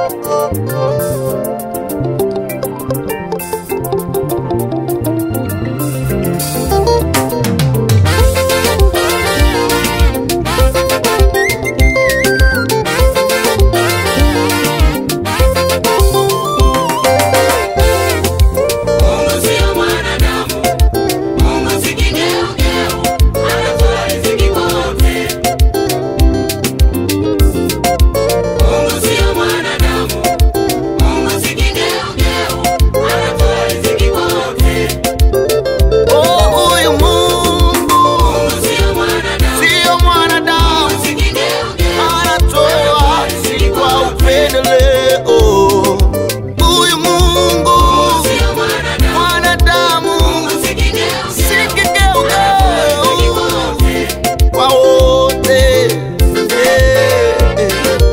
Mungu sio mwanadamu, Mungu si kigeugeu, anatoa riziki kwa wote. Mungu sio mwanadamu, Mungu si kigeugeu, anatoa riziki kwa wote. Oh, huyu Mungu Mungu sio mwanadamu, sio mwanadamu, Mungu si kigeugeu, anatoa riziki kwa upendeleo. Huyu Mungu sio mwanadamu, mwanadamu Mungu si kigeugeu, si riziki kigeugeu kwa wote. kwa wote. Eh, eh.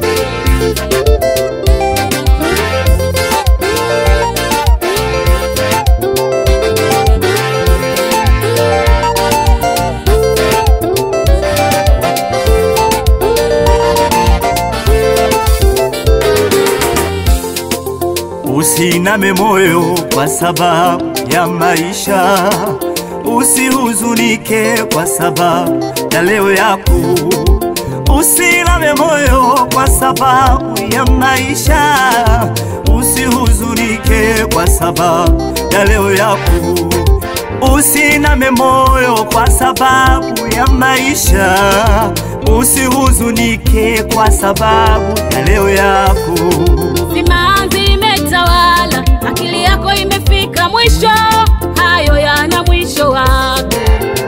Usiname moyo kwa sababu ya maisha, usihuzunike kwa sababu ya leo yako. Usiname moyo kwa sababu ya maisha, usihuzunike kwa sababu ya leo yako. Usiname moyo kwa sababu ya maisha, usihuzunike kwa sababu ya leo yako. Simanzi imetawala, akili yako imefika mwisho, hayo yana mwisho wake.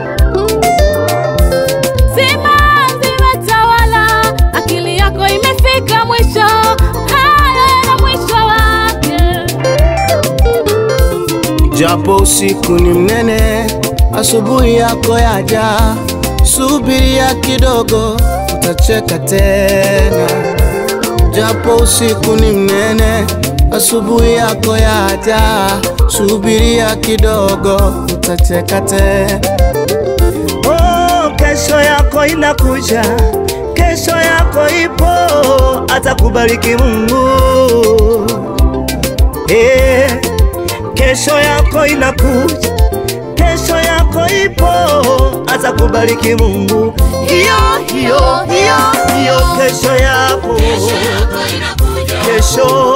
Simanzi imetawala, akili yako imefika mwisho, hayo yana mwisho wake. Japo usiku ni mnene, asubuhi yako yaja, subiria kidogo, utacheka tena. Japo usiku ni mnene, asubuhi yako yaja, subiria kidogo, utacheka tena. Oh, kesho yako inakuja, kesho yako ipo, atakubariki Mungu. Eh, kesho yako inakuja, kesho yako ipo, atakubariki Mungu. Hiyo hiyo hiyo hiyo kesho yako, kesho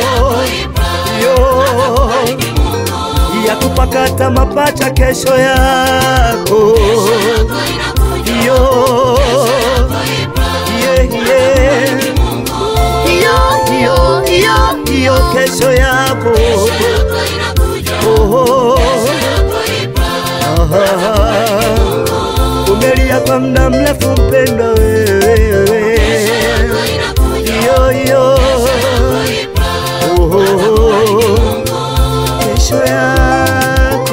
hiyo ya kupakata mapacha, kesho yako hiyo yeah, yeah. hiyo hiyo hiyo hiyo kesho yako oh, umelia kwa muda mrefu mpendwa wewe hiyo hiyo oh, kesho yako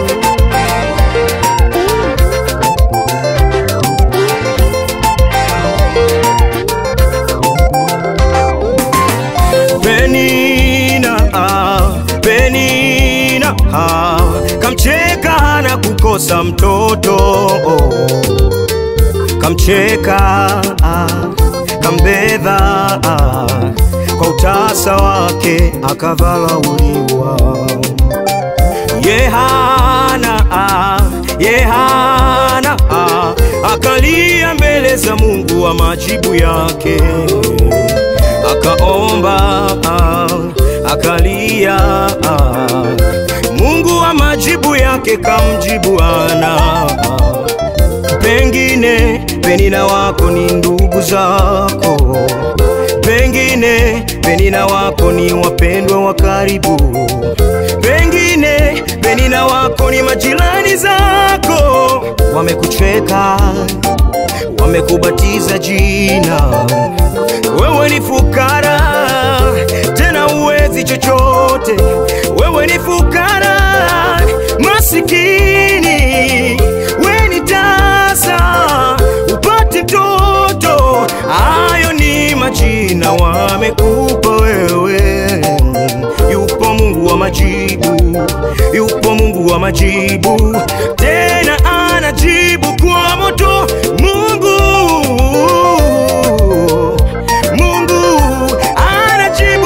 Penina, ah, Penina, ah, kamcheka na kukosa mtoto kamcheka ah, kambedha ah, kwa utasa wake akadharauliwa Yehana ah, Yehana ah, akalia mbele za Mungu wa majibu yake akaomba ah, akalia ah, Mungu wa majibu yake kamjibu ana pengine Penina wako ni ndugu zako, pengine Penina wako ni wapendwa wa karibu, pengine Penina wako ni majirani zako, wamekucheka, wamekubatiza jina, wewe ni fukara tena uwezi chochote, wewe ni fukara masikini, we ni tasa upate mtoto. Hayo ni majina wamekupa wewe. Yupo Mungu wa majibu, yupo Mungu wa majibu, tena anajibu kwa moto. Mungu Mungu anajibu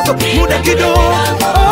muda kidogo